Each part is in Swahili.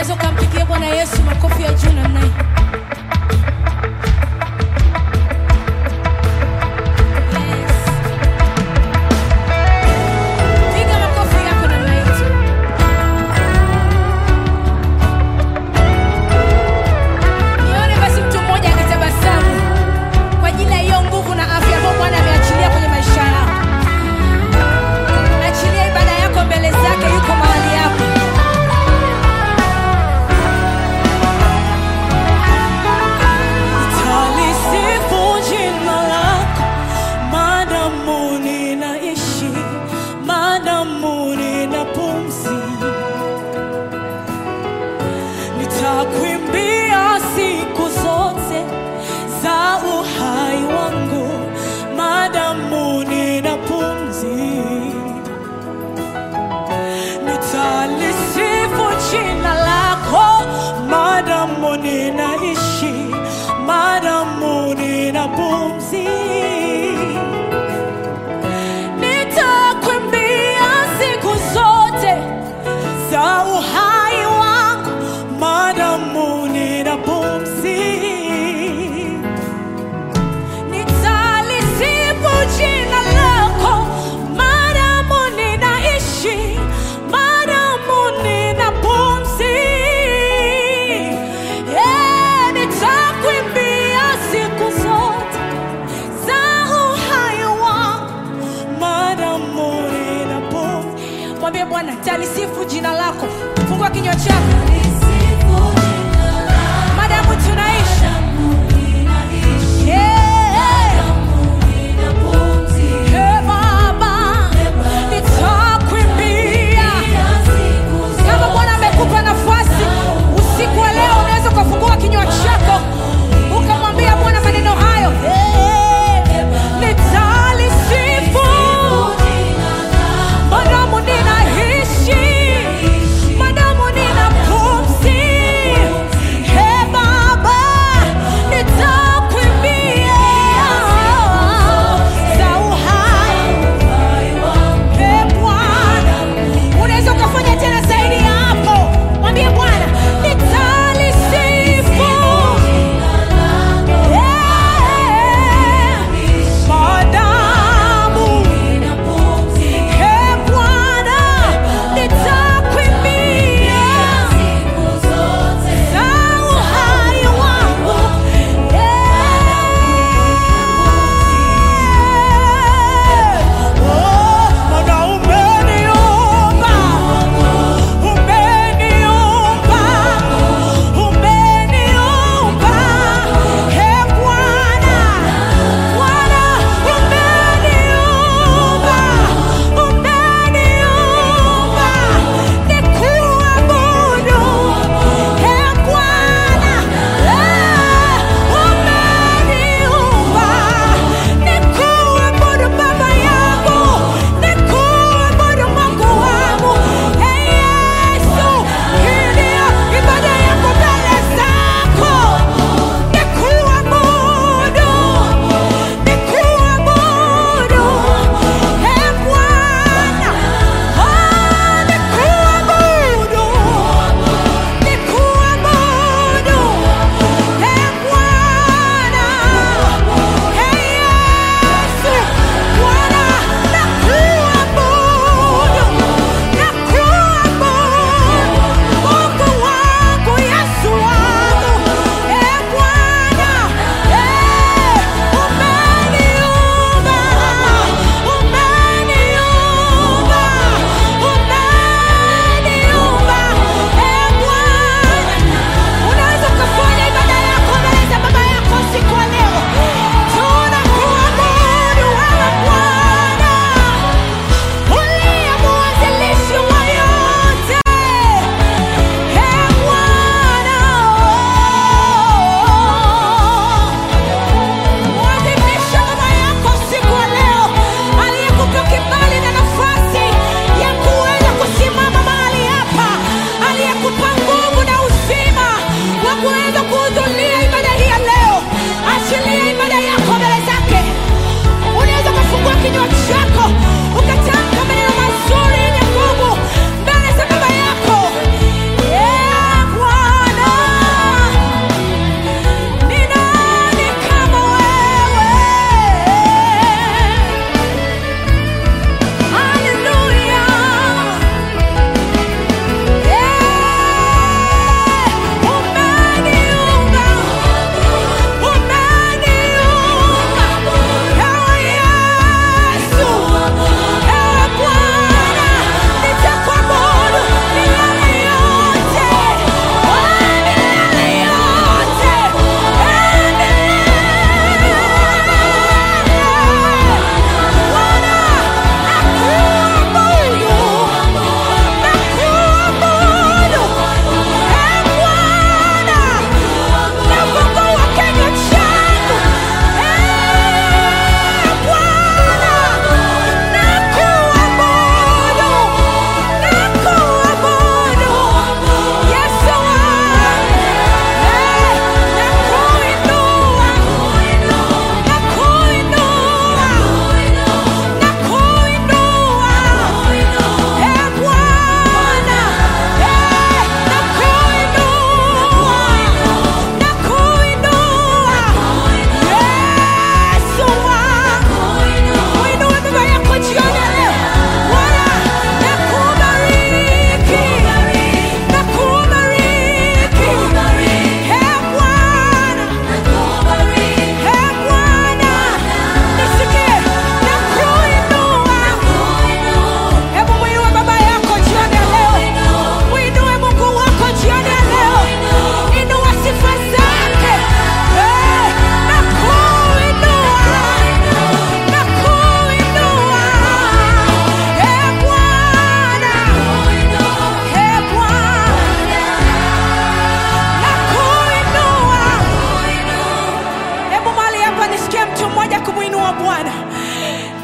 unaweza ukampigia bwana yesu makofi ya juu namna hii Yes. Piga makofi yako namna hii tu. Nione basi mtu mmoja akitabasamu kwa ajili ya hiyo nguvu na afya ambayo Bwana ameachilia kwenye maisha yako. Achilia ibada yako mbele zake, yuko mahali hapo. Nitalisifu jina lako maadamu ninaishi, maadamu nina pumzi. Nitakuimbia siku zote za uhai wangu, maadamu nina pumzi. Nitalisifu jina lako maadamu ninaishi, maadamu nina pumzi. Nitakuimbia siku zote za uhai wangu, maadamu nina pumzi. Nitalisifu jina lako maadamu ninaishi, maadamu nina pumzi. Eh, nitakuimbia siku zote za uhai wangu, maadamu nina pumzi. Mwambie Bwana, talisifu jina lako. Fungua kinywa chako, maadamu tunaishi. Yeah. Hey, Baba, nitakuimbia. Kama Bwana amekupa nafasi usiku wa leo, unaweza ukafungua kinywa chako ukamwambia Bwana maneno hayo. Hey, nitalisifu madamu ninaishi, madamu nina pumzi.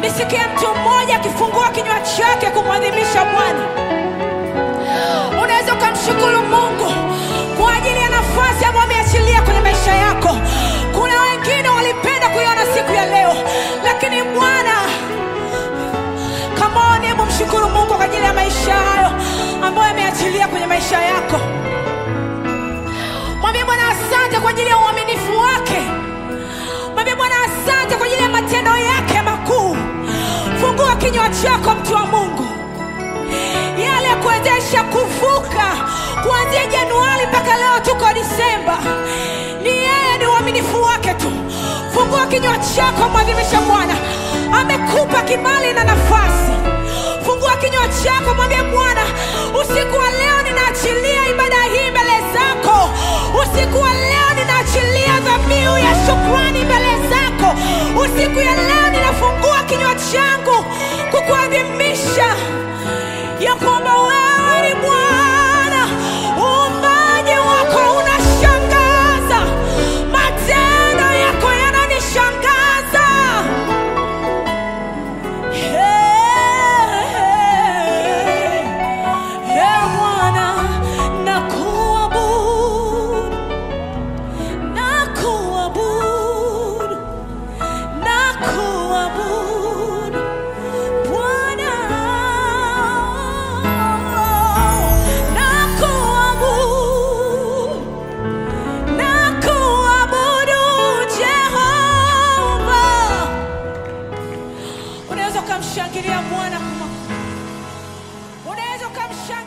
nisikie mtu mmoja akifungua kinywa chake kumwadhimisha bwana unaweza ukamshukuru mungu kwa ajili ya nafasi ambayo ameachilia kwenye maisha yako kuna wengine walipenda kuiona siku ya leo lakini bwana kamoni hebu mshukuru mungu kwa ajili ya maisha hayo ambayo ameachilia kwenye maisha yako mwambie bwana asante kwa ajili ya uaminifu wake mwambie bwana asante kwa ajili ya matendo yake makuu fungua kinywa chako mtu wa mungu yale ya kuwezesha kuvuka kuanzia januari mpaka leo tuko disemba ni yeye ni uaminifu wake tu fungua kinywa chako mwadhimisha bwana amekupa kibali na nafasi fungua kinywa chako mwambie bwana usiku wa leo ninaachilia ibada hii mbele zako usiku wa leo ninaachilia dhabihu ya shukrani mbele zako usiku ya leo ninafungua kinywa changu kukuadhimisha ya kwamba wewe ni Bwana, uumbaji wako unashangaza, matendo yako yananishangaza. Hey, hey, Bwana, nakuabudu, nakuabudu, nakuabudu. Bwana, nakuabudu, nakuabudu Jehova. Unaweza ukamshangilia Bwana, unaweza ukamshangilia